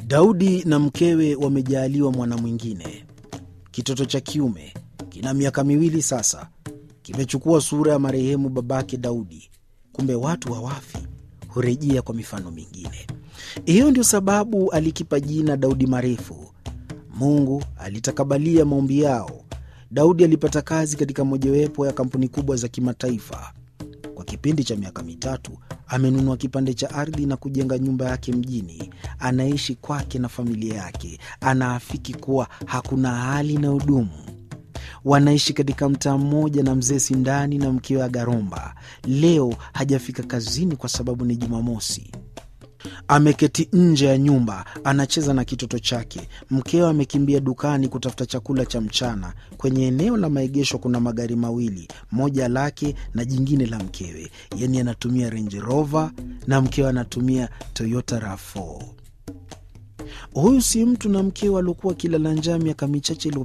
Daudi na mkewe wamejaaliwa mwana mwingine. Kitoto cha kiume kina miaka miwili sasa, kimechukua sura ya marehemu babake Daudi. Kumbe watu hawafi, hurejea kwa mifano mingine. Hiyo ndio sababu alikipa jina Daudi Marefu. Mungu alitakabalia maombi yao. Daudi alipata kazi katika mojawapo ya kampuni kubwa za kimataifa. Kwa kipindi cha miaka mitatu amenunua kipande cha ardhi na kujenga nyumba yake mjini. Anaishi kwake na familia yake. Anaafiki kuwa hakuna hali inayodumu. Wanaishi katika mtaa mmoja na mzee Sindani na mkewe Agaromba. Leo hajafika kazini kwa sababu ni Jumamosi. Ameketi nje ya nyumba anacheza na kitoto chake. Mkewe amekimbia dukani kutafuta chakula cha mchana. Kwenye eneo la maegesho kuna magari mawili, moja lake na jingine la mkewe. Yani anatumia Range Rover na mkewe anatumia Toyota RAV4. Huyu si mtu na mkewe aliokuwa kilala njaa miaka michache